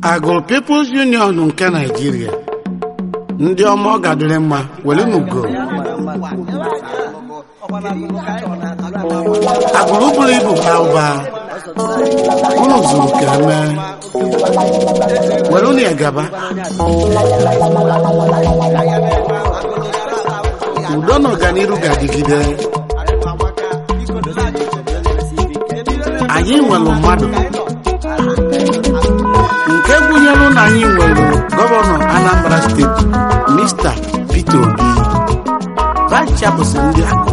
Agụl People's Union nke Naịjirịa ndị ọma ọ gadịrị mma were n'ugo agụrụ buru ibu baa ụba unu zuru ka eme were unu ya gaba udo na ọganiru ga-adịgide anyị nwere mmadụ nke gụnyere na anyị nwere gọvanọ Anambra steeti Mr. Peter Obi bachapụsịrị ndị akụ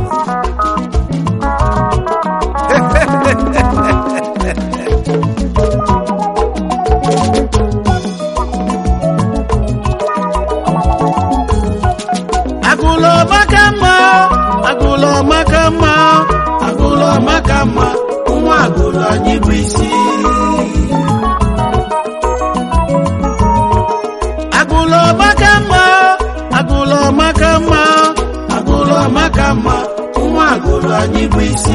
agụlọ maka mma agụlọ maka mma agụlọ maka mma nwa agụlọ anyị bụ isi agụlọ maka mma agụlọ maka mma agụlọ maka mma nwa agụlọ anyị bụ isi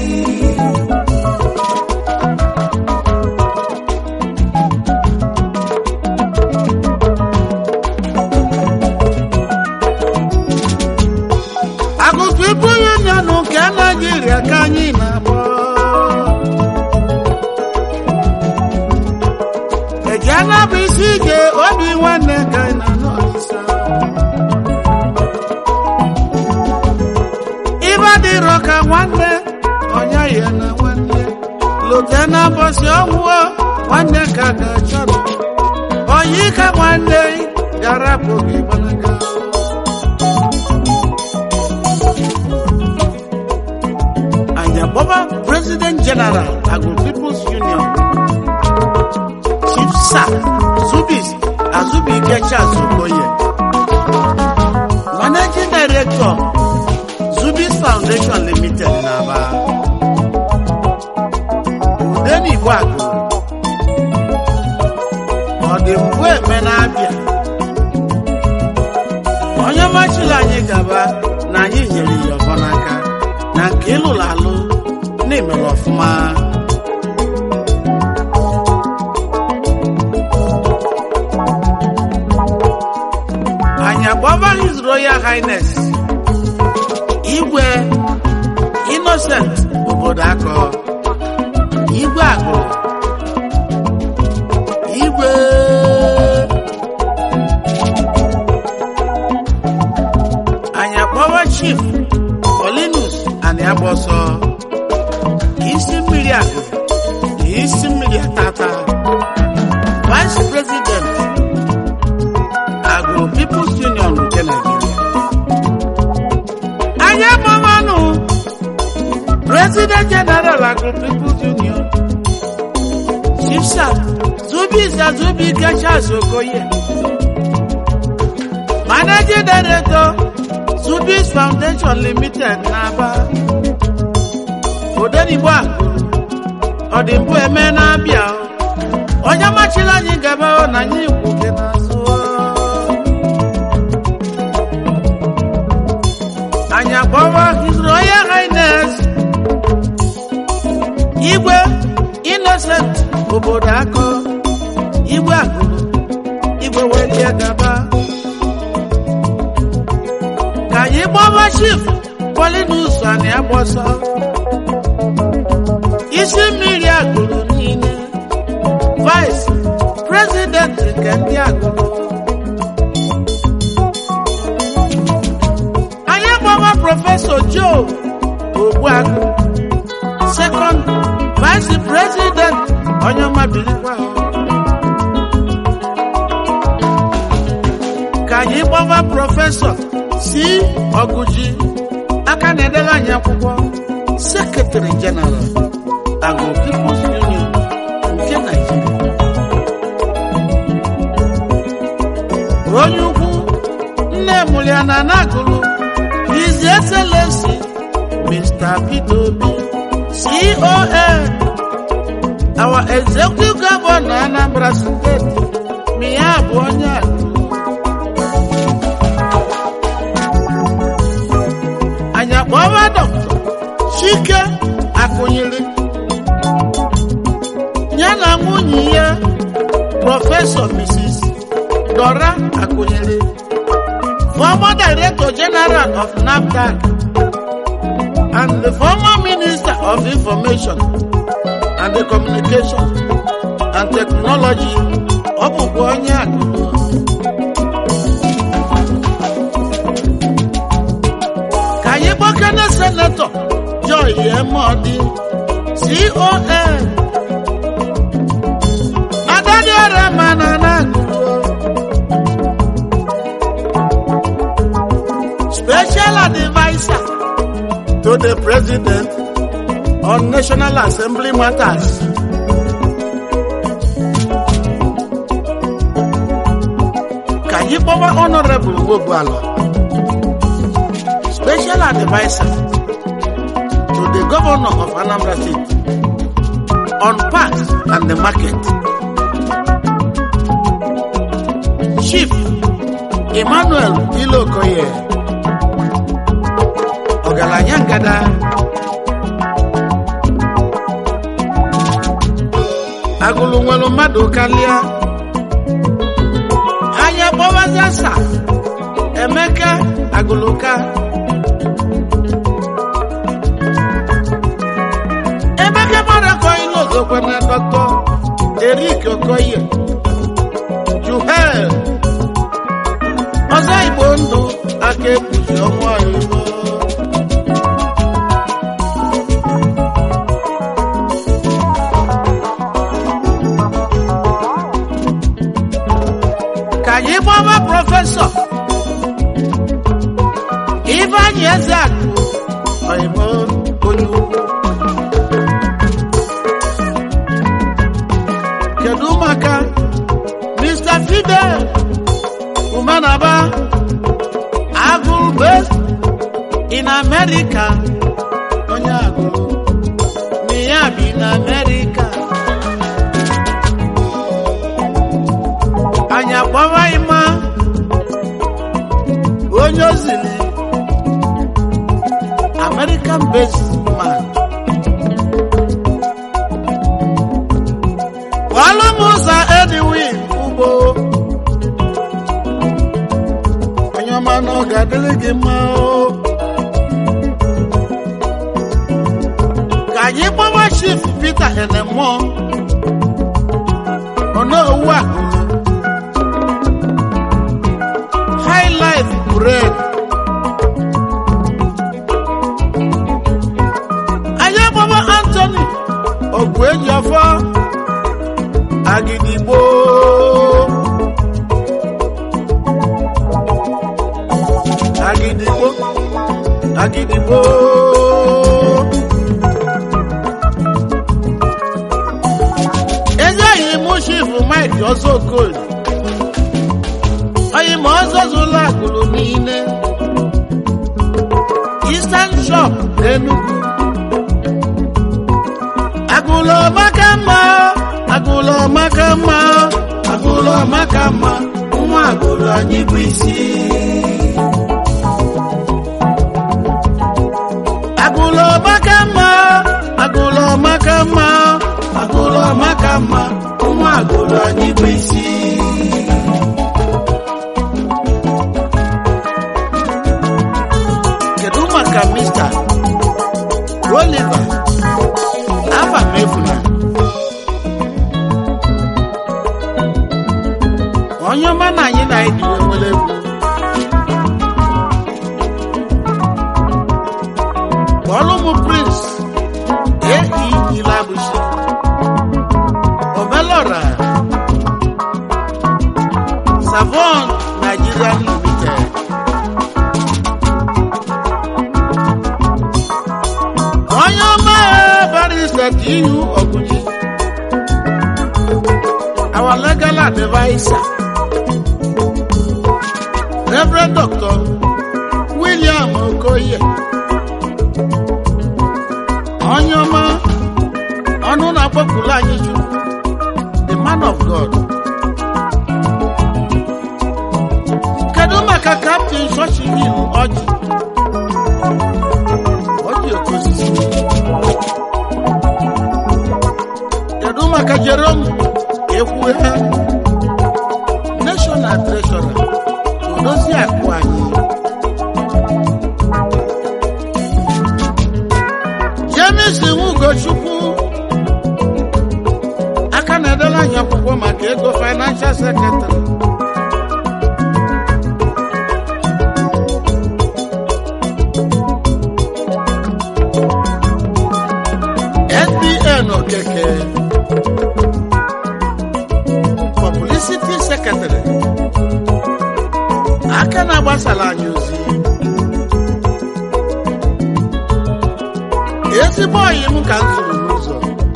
agụtụ ibu union nke Naịjirịa ka anyị na-agbọ eji anabụ isi ike obi nwanne ka anyị na n'ọdịsa ibe dịrọ ka nwanne onye ya na nwanne lote na mbọsị ọnwụọ nwanne ka ga-achọrọ onye ka nwanne gara pụghị gbanaga anyị agbaba president general agro people's union chief sir zubis azubike charles okoye managing director zubis foundation limited n'aba udenigbo agụ ọdịmgbe eme na-abịa onye machiri anyị gaba na anyị nyere ya ọbọ n'aka na nke ịlụrụ alụ na-emere ọfụma anyị agbaba his royal highness igwe innocent obodo akọ igwe agụrụ igwe anyị akpọwa chief Olinus ani agbọsọ isi mmiri agụ na isi mmiri atata vice president agro people's union nke Nigeria anyị agbamanụ president general agro people's union chief sir zubis azubike charles okoye managing director Zubis Foundation Limited n'Aba Odenigbo agụrụ ọdịmbụ eme na-abịa onye machiri anyị gaba na anyị gwuke n'azụ anyị akpọwa His Royal Highness Igwe Innocent obodo akọ Igwe agụrụ Igwe welie gaba ka anyị gbaba chief Polinus ani agbọsọ isi mmiri agụrụ niile vice president nke ndị agụrụ anyị gbaba prọfesọ Joe Ogbuagụ second vice president onye mabilikwa ka anyị gbaba prọfesọ si ọgụji aka na-edere anyị akwụkwọ sekretari jeneral agro people's union nke Naịjirịa onye ukwu nne mụrụ na nagụrụ his excellency mr peter obi con our executive governor anambra steeti ma ya bụ onye agụrụ anyị akpọba dọkịta chike akụnyere ya na nwunye ya Professor Mrs. Dora Akunyere, former Director General of NAFDAC, and the former Minister of Information and the Communication and Technology ọ bụkwa onye akụkọ ka anyị gbakene senetọ Joy Emodi CON adadiora mana na special advisor to the president on national assembly matters ka anyị kpọwa honorable Nwogbuala special advisor to the governor of Anambra State on parks and the market. Chief Emmanuel Ilokoye ọgaranya ngada agụlụ nwere mmadụ karịa anya gbọwazasa Emeka agụlụka Emeka mara kọị n'ozokwe na Dr. Eric Okoye Juhel ọzọ Igbo ndụ aka ekpuchi ọnwa Igbo ka anyị gbaba prọfesọ Ifeanyi Ezeakụ Oyimo onye ukwu kedu maka Mr. Fidel Umanaba agụụ based in America onye agụụ na ya bi na America anyị akpọwa ịma onye ozili American based man Ọlụmụzọ Edwin Ugbo onye ọma na ọ ga-adịrị gị mma o ka anyị gbawa chief Peter Enemụọ Onowu Akụrụ High Life Bread anyị gbawa Anthony Ogbuejiọfọ Agidigbo Agidigbo Agidigbo eze enyi m chifu Mike Ọzọkol onye ma ọzọ zụlọ akụrụ niile Eastern Shop Enugu agụlọ maka mma agụlọ maka mma agụlọ maka mma nwa agụlọ anyị bụ isi agụlọ maka mma agụlọ maka mma agụlọ maka mma nwa agụlọ anyị bụ isi kedu maka Mr. Oliver afa m efuna onye ọma na anyị na-ediwe nwere egwu kpọọlụ m prince ei ilabushi omelora savon nigeria limited onye ọma barista ihu ọgụji our legal advisor Reverend Dr. William Okoye onye ọma ọnụ na-akpọpụrụ anyị Chukwu the man of God kedu maka Captain Shoshi Hill ọjị ọjị oke osisi kedu maka Jerome Ekwuhe Felix Nwugochukwu aka na-edela anyị akwụkwọ maka ego financial secretary SBN Okeke publicity secretary aka na-agbasara anyị ozi ezigbo ọyị m ka m zụrụ n'ụzọ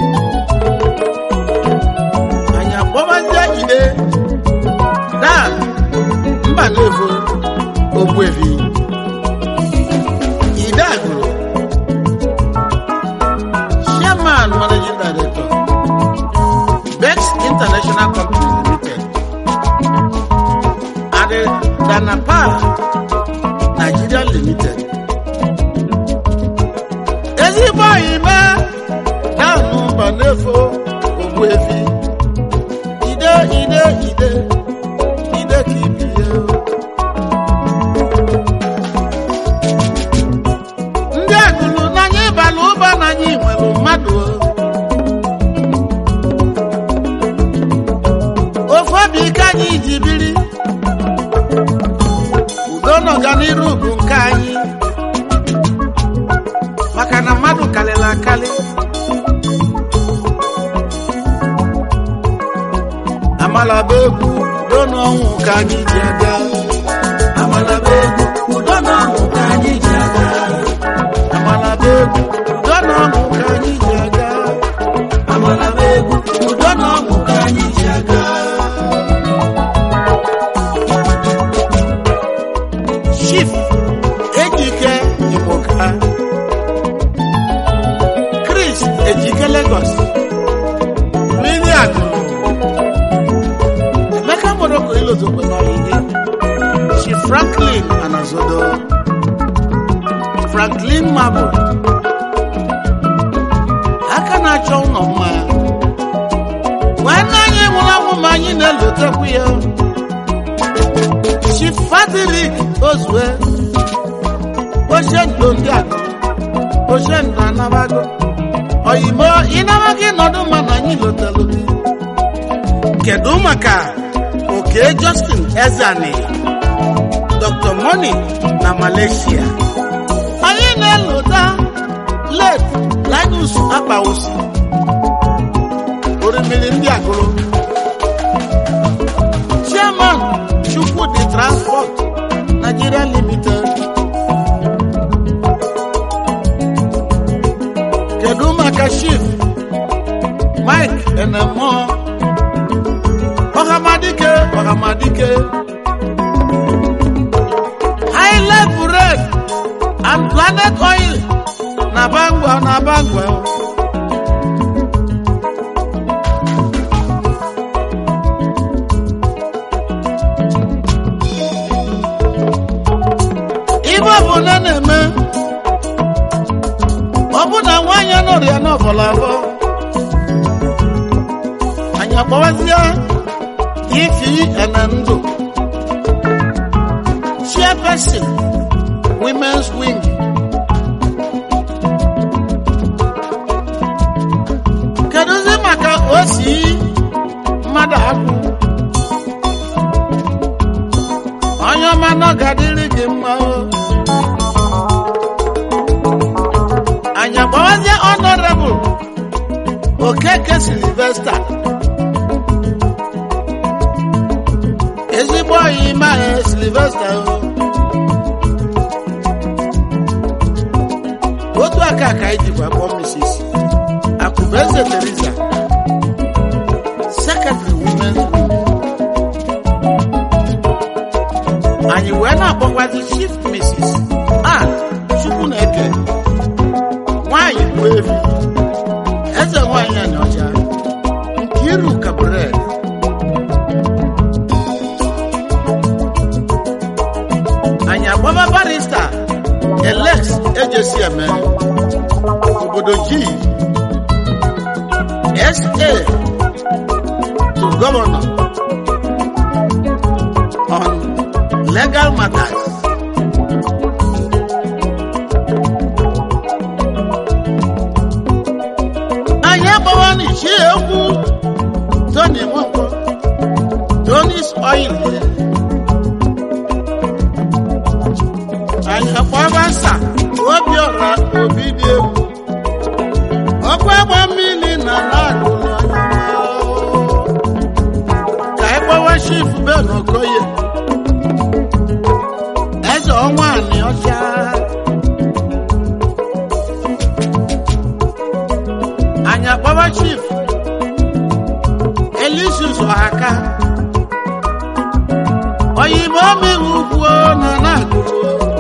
anyị akpọbazie ide dan mba na-evo ogbuevi ide agụrụ chairman managing director bex international company limited ade danapal nigeria limited ezigbo oyime naanụ mba n'efo ogbuefi ide ide ide ide ka ibie ndị agụlụ n'anya ịbala ụba n'anya nwere mmadụ ofe obi ike anyị ji biri udo na ọganiru bụ nke anyị maka na mmadụ karịrị akarị amalaba egwu udo na ọnwụ ka anyị ji aga amalaba egwu udo na ọṅụ ka anyị ji aga amalaba egwu udo na ọnwụ ka anyị ji aga amalaba egwu udo na ọṅụ ka anyị ji aga chief ejike igboka chris ejike lagos mmiri agụrụ emeka moroko ilozokwe n'ọyịgị chief franklin anazodo franklin mabụ aka na-achọ ụlọ mma nwanne anyị nwụrụ anwụ ma anyị na-elotekwu ya chief fadirik ozue oshendo ndị agụ oshendo anabago oyimo ịnabaghị nọdụ mma na anyị lotelu gị kedu maka oke justin ezani dr moni na malaysia anyị na-elota late linus akpawusi orimiri ndị agụrụ chairman chukwudi transport nigeria limited kedu maka chief mike enemo ọhamadike ọhamadike high level red and planet oil na bangwa na bangwa ibe ọbụla na-eme ọ bụ na nwaanyị nọrọ ya n'ọbọla abụọ anyị akpọwazie ifi ene ndụ chairperson women's wing kedụzi maka osi mmadụ akwụ onye ọma nọ ga-adịrị gị mma o anyị agbawazie honorable okeke silvester ezigbo ọyị maghị silvester o otu aka ka anyị jikwa kpọọ mrs akụbeze teresa secretary women's group anyị wee na-akpọkwazi chief mrs a chukwu na-eke nwanyị bụ evi eze nwanyị a ọcha nkiru kabred anyị agbaba barista elex ejesi eme obodo g sa to governor on legal matters ichie egwu tony nwoko tonis oil anyị akpọbasa obiọra obi dị egwu ọkụ agba mmiri na na-agụlụ ka ịkpọwa shif ben okoye eze ọnwa anị ọcha anyị akpọwa shif elisus ọhaka oyibo omeghe ugwu na na-agụlụ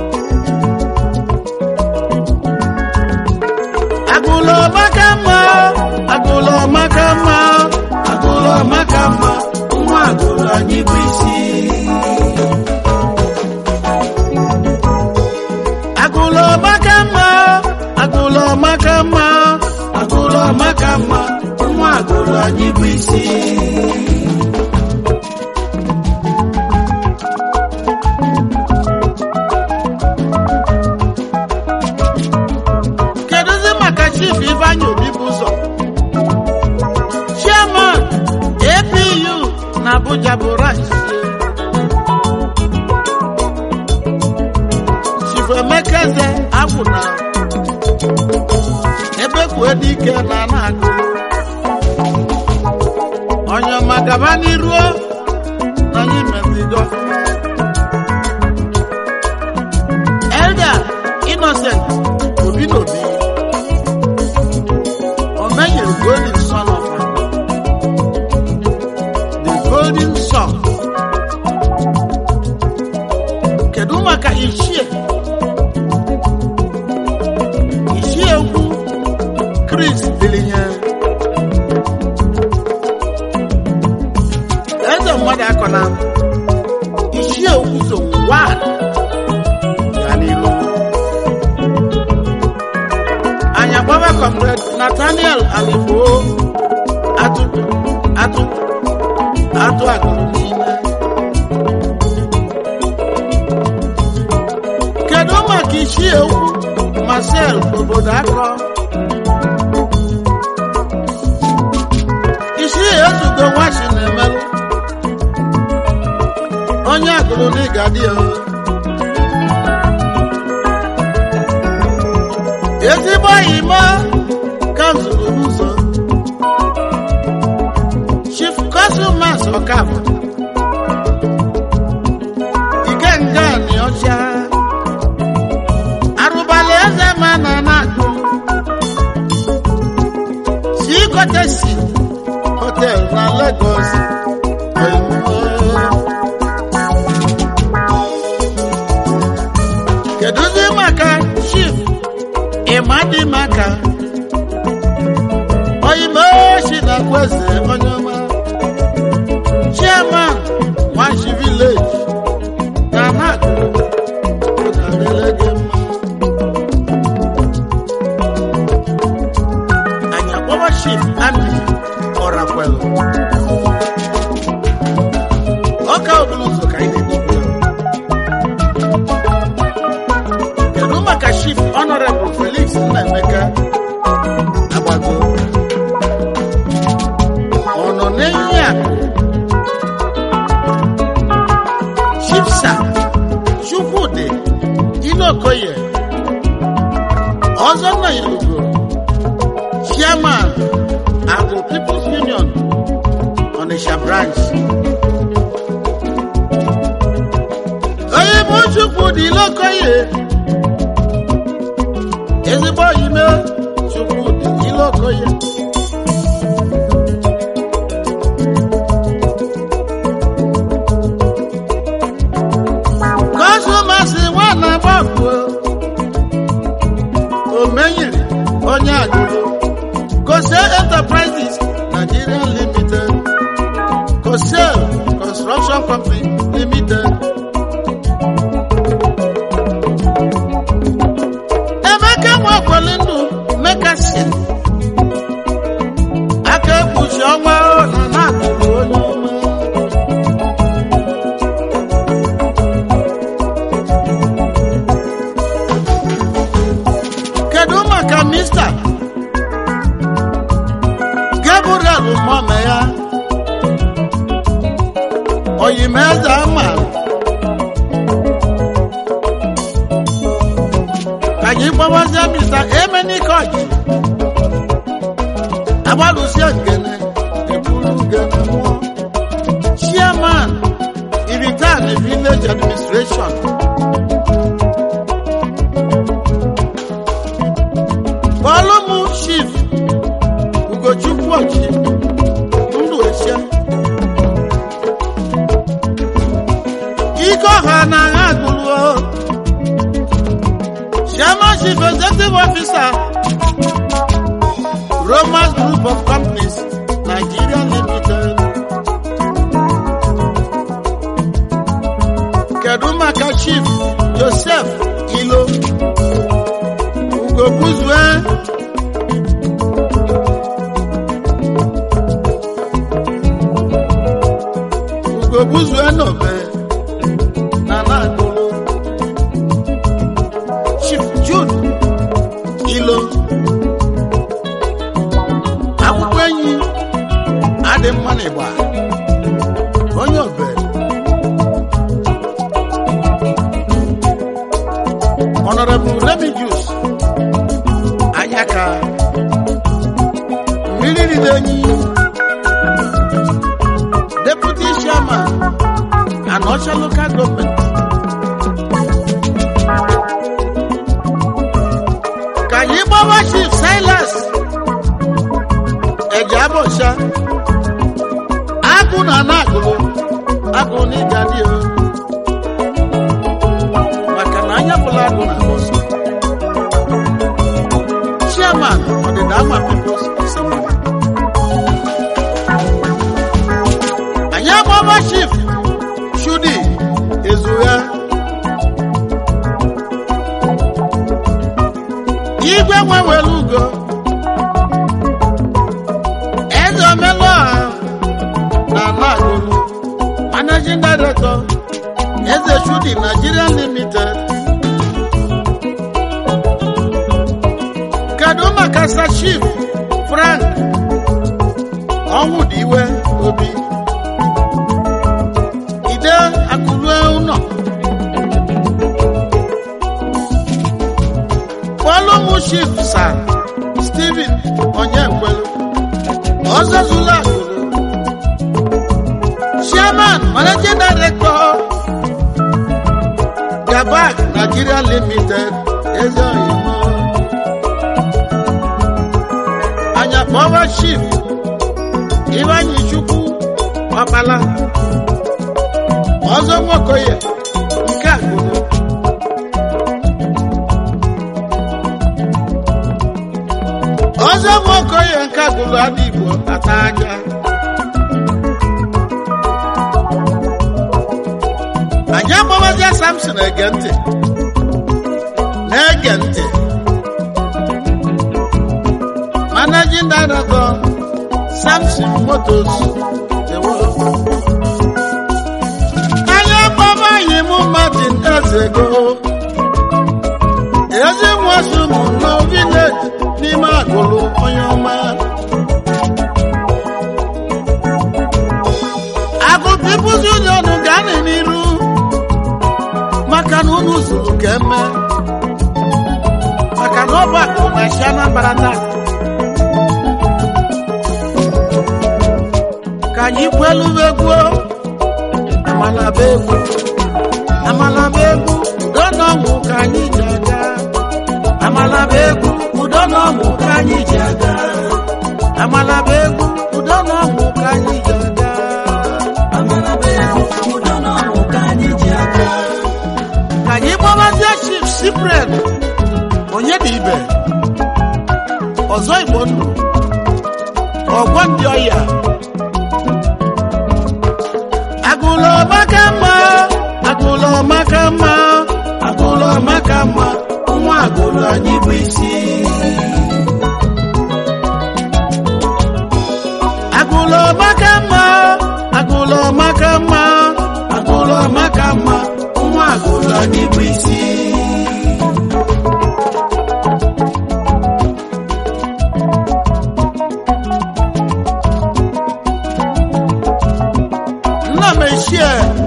agụlọ maka mma agụlọ maka mma agụlọ maka mma nwa agụrụ anyị bụ isi agụlọ maka mma agụlọ maka mma agụrụ maka mma nwa agụrụ anyị bụ isi kedụzi maka chief ifeanyị obi bụ ụzọ chairman apu na abuja bụ rice chief emeka eze agwụna ebe kwue dike na na-agụ onye ọma gaba n'iruo na anyị mezigo ọfụma elder innocent obi na obi omenyere golden son of am the golden son kedu maka ichie ichie ukwu chris dilinye eze mmadụ akọ na ichie ukwu so one ya n'ilu anyị agbaba comrade nathaniel aligbo atụ atụ atụ agụrụ n'ime kedu maka ichie okwu marcel obodo akọ ichie ezugo nwachi na-emelụ onye agụrụ n'ịga dị ezigbo oyima ka m zụrụ n'ụzọ chief cosmas ọkafọ ikenga ni ọcha arụbala eze ma na na-agụ si kọtesi hotel na lagos kedụzi maka chief ịmadị maka oyimeoshi na kweze onye ọma chairman nwachi village na nagụ na-adịle gị mma anyị akpọwa chief ami ọrakwelu ọka obulu ụzọ ka anyị na-edokwe kedu maka chief honorable felix nnaemeka agbago ọ nọ n'enyi akụ chief sir chukwudị inokoye ọzọ nna ya lugo chairman agro people's union onitsha branch onye bụ chukwudị ilokoye ezigbo oyime chukwudị ilokoye kọsụmasị nwana gbapụ omenyere onye agụrụ kose enterprises nigeria limited kosel construction company limited emeka nwakweli ndụ mekasin aka ekpuchi ọnwa na na-agụrụ onye ọma kedu maka mista oyimeze ama ka anyị gbawazie mr emenikoji agbalụsie ngene eburu ngene mmụọ chairman iritan village administration bọọlụmụ chief ugochukwu ọchị ndụ esie ike ọha na agha gụruo chairman chief executive officer romans group of companies nigeria limited kedu maka chief joseph ilo ugobuzue ugobuzue nobe na nagolo chief jude ilo akwụkwọ enyi adị mma n'ịgba onye obe honorable remigius anyaka mmiri riri enyi deputy chairman anọcha local government ka anyị gbawa chief silas eji abọcha agụ na ana agụrụ agụ na ịga dị o maka na anya bụla agụ na abọsa chairman ọdịda ama people's assembly anyị agbaba chief shudi ezugha igwe nwewere ugo eze omelụọha na nagolu managing director eze shudi nigeria limited kedu maka sa chief frank ọnwụ dị iwe obi ide akụlue ụlọ kpọlụmụ chief sa steven onyekwelu ọzọzụlụ akụlụ chairman managing director gabak nigeria limited eze oyimo anya kpọwa chief ibanyi chukwu ọkpala ọzọ nwokoye nke agụrụ ọzọ nwokoye nke agụrụ adị igbo ata aja anyị agbawazia samson ege ntị na-ege ntị managing director samson motos anya gbaba yi mụ martin ezego ezi nwasu mụ na village n'ime agụlụ onye ọma agụ people's union ga-anị n'iru maka na unu zuru ka eme maka na ọ bụ akụ na shi anambra taa ka anyị kwelu egwu amalaba egwu amalaba egwu udo na ọṅụ ka anyị ji aga amalaba egwu udo na ọṅụ ka anyị ji aga amalaba egwu udo na ọṅụ ka anyị ji aga amalaba egwu udo na ọṅụ ka anyị ji aga ka anyị gbabazie chief cyprian onye dị ibe ọzọ igbo ndụ ọgwọ ndị ọya agụlọ maka mma agụlọ maka mma agụlọ maka mma nwa agụlọ anyị bụ isi agụlọ maka mma agụlọ maka mma agụlọ maka mma nwa agụlọ anyị bụ isi nna m echie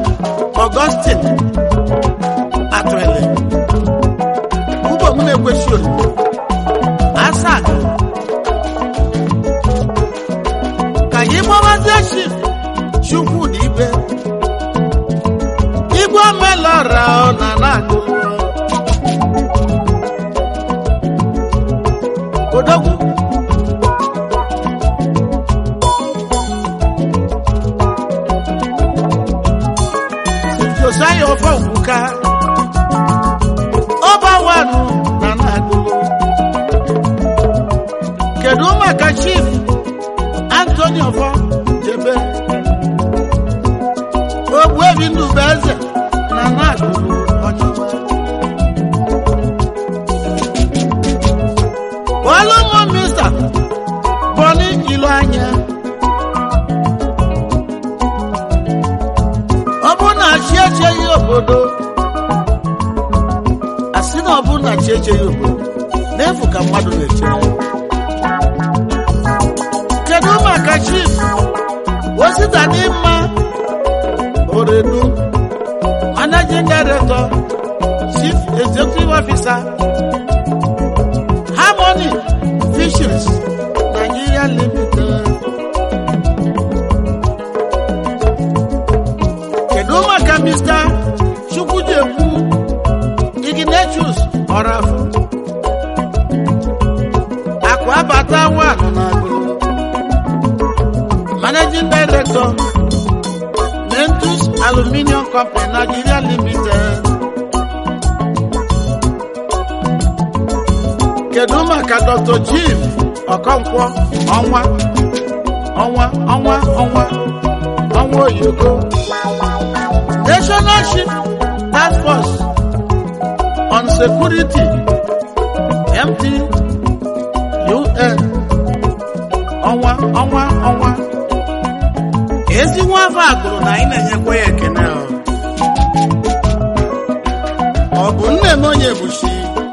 chief antoni ọfọ jebe ogbuebi ndụbụ eze na na-agụrụ onye ọma. Olumo Mr. Bọni ilu anya. Ọ bụ na chi echeghị obodo. Asị na ọ bụ na chi echeghị obodo. N'efu ka mmadụ na-eche ya. Kedu maka chief? Osita n'ịmma Oredu. Managing Director. Chief Executive Officer. Harmony Fisheries Nigeria Limited. Kedu maka Mr. Chukwujekwu Ignatius Orafu? Akụ abata nwanụ na agụrụ. Managing Director Mentus Aluminium Company Nigeria Limited. kedu maka dr jim ọkọnkwọ ọnwa ọnwa ọnwa ọnwa ọnwa oyoko national ship task force on security mt un ọnwa ọnwa ọnwa ezi nwa afọ agụrụ na anyị na-enyekwa ya ekene ọ. ọ bụ nne m onye bushi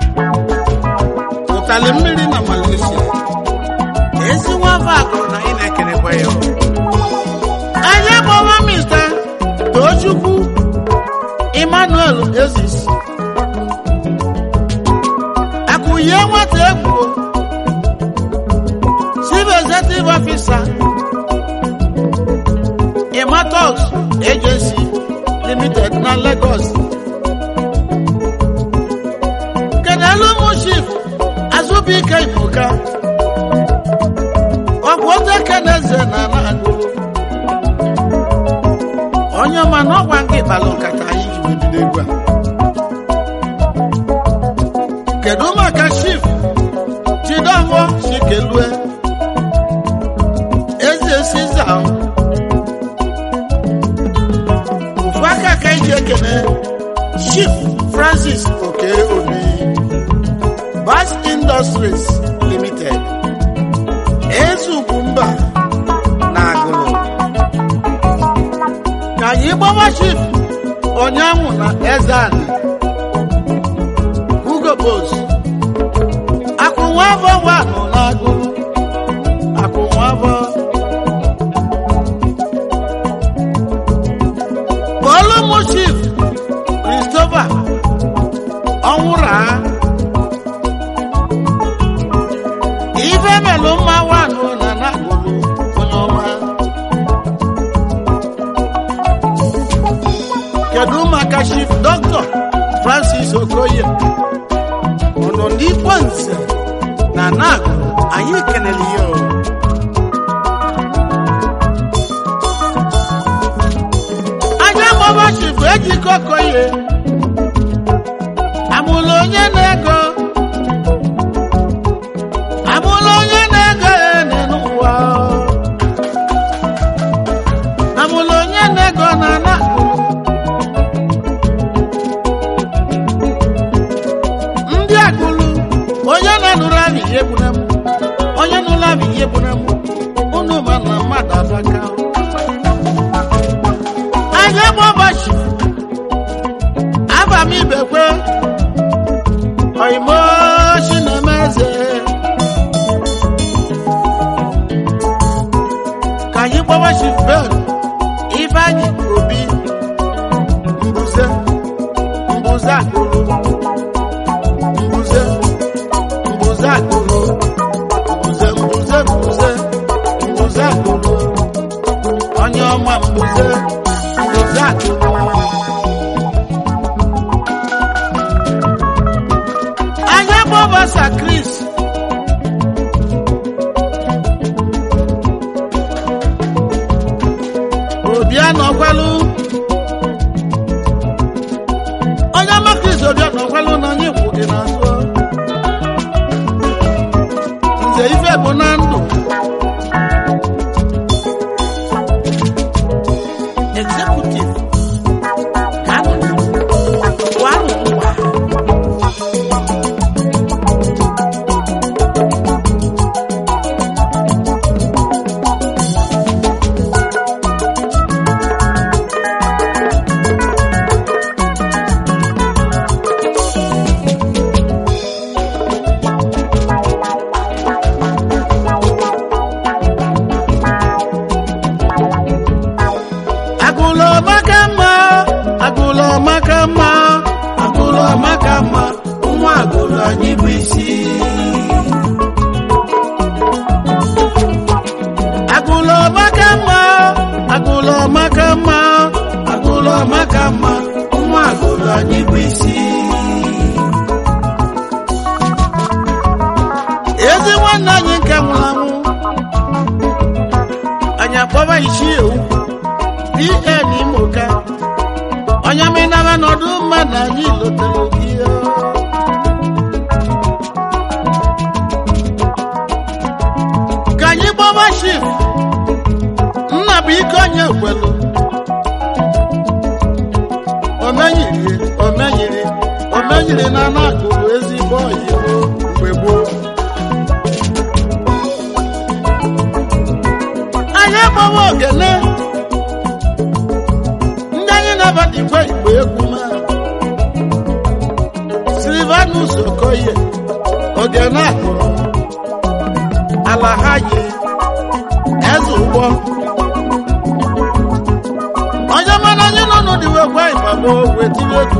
ụtalị mmiri na Malaysia ezi nwa afọ agụrụ na anyị na-ekelekwa ya anyị agbawa Mr. Tochukwu Emmanuel Ezis akụye nwata egwu Chief Executive Officer Ematox Agency Limited na Lagos kenelu ụmụ chief azụbụike ibuka ọgwụ oteke na eze na na-agụ onye ọma na ọgwa nke ịkpalụ nkata anyị ji wee bido egwu a kedu maka chief chidofọ chikelue eze siza ofu aka ka iji ekene chief francis oke obi Bass Industries Limited Ezugwumba na Agụlụ ka anyị gbawa chief onyanwụ na Ezani Hugo Boss Akụnwavọ wanụ na Agụlụ Akụnwavọ Kpọlụmụ chief Christopher Ọnwụra ife melụ mma wanụ na na-agụlụ onye ọma kedu maka chief dọkịta francis okoye ọnọ n'ikpo nze na na-agụlụ anyị kenere ya o. anya gbaba chief ejike okoye amụlụ onye na-ego amụlụ onye na-ego ene n'ụwa amụlụ onye na-ego na na ndị agụlụ onye na-anụrụ abụ ihe gbuna m onye nụrụ abụ ihe gbuna m unu ma na mmadụ abaka anya gbabachi aba m ibekwe oimo chinemeze ka anyị gbawa shifbel ifeanyị obi mbuze mbuze akụrụ mbuze mbuze akụrụ mbuze mbuze mbuze mbuze akụrụ onye ọma mbuze mbuze akụrụ anya gbọbasa Chris obi anọkwalụ onye ọma Chris obi anọ ike onye kwelu omenyiri omenyiri omenyiri na anakụrụ ezigbo oyibo mgbe gboo anyị agbawa ogene ndị anyị na-abadikwa igbo egwu ma silvanus okoye ogene akụrụ ala ha yi eze ụgbọ onye mana anyị nọ n'ụdịwekwa ịgbagbo wetiwe egwu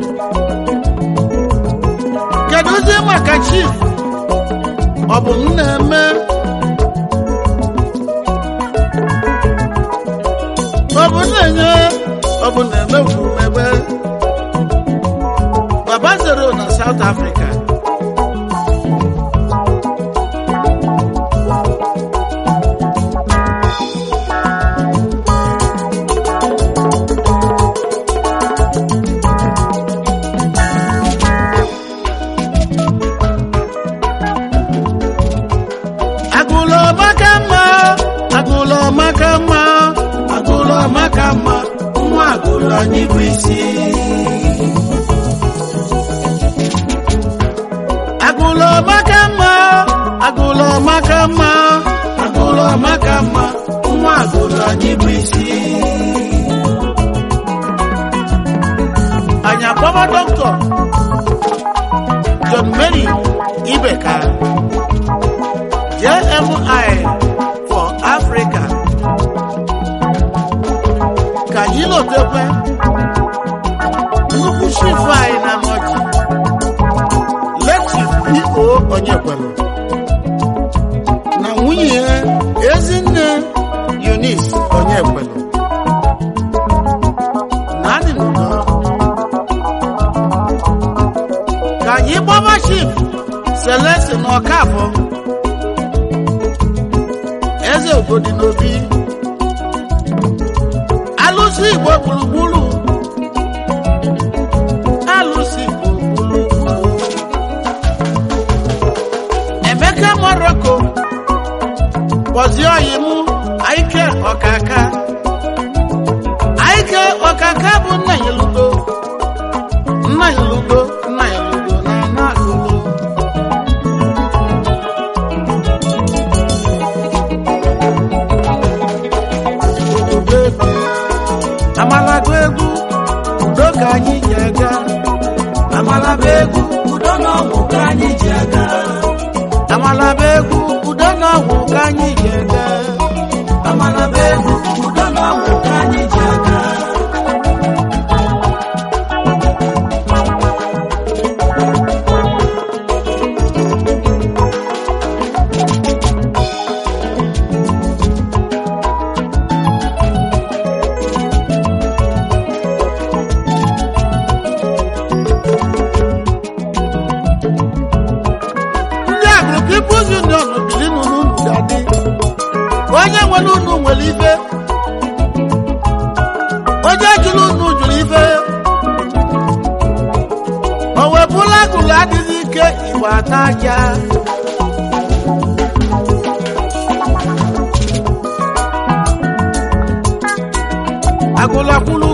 kedụzi maka chief ọ bụ m na-eme ọ bụ na-enye ọ bụ na-eme ugwumebe baba zero na south africa agụlọ maka mma agụlọ maka mma agụlọ maka mma nwa agụlọ anyị bụ isi agụlọ maka mma agụlọ maka mma agụlọ maka mma nwa agụlọ anyị bụ isi anyị akpọba dọkịta john mary ibeka jmi for africa ka anyị lotekwe nnukwu chifu anyị na nọchi letif po onyekwelu na nwunye ya ezinne eunice onyekwelu na adị n'udo ka anyị gbaba chif selesi na ọkafọ eze ogodi n'obi alụsị igbo gburugburu alụsị igbo gburugburu emeka moroko kpọzie oyi mụ aike ọkaka aike ọkaka bụ nna ya lugo nna ya lugo nna ya lugo na ana agụlụ Obodo egwu, amalago egwu udo ka anyị ji aga amalaba egwu udo na ọgwụ ka anyị ji aga amalaba egwu udo na ọgwụ ka anyị ji aga amalaba egwu udo na ọgwụ ka anyị ji aga ndị agụrụ People's Union biri n'unu unu ga-adị onye nwere unu nwere ife onye jụrụ unu jụrụ ife o wepụla agụrụ adịghị ike igbo ata aja agụlakwulu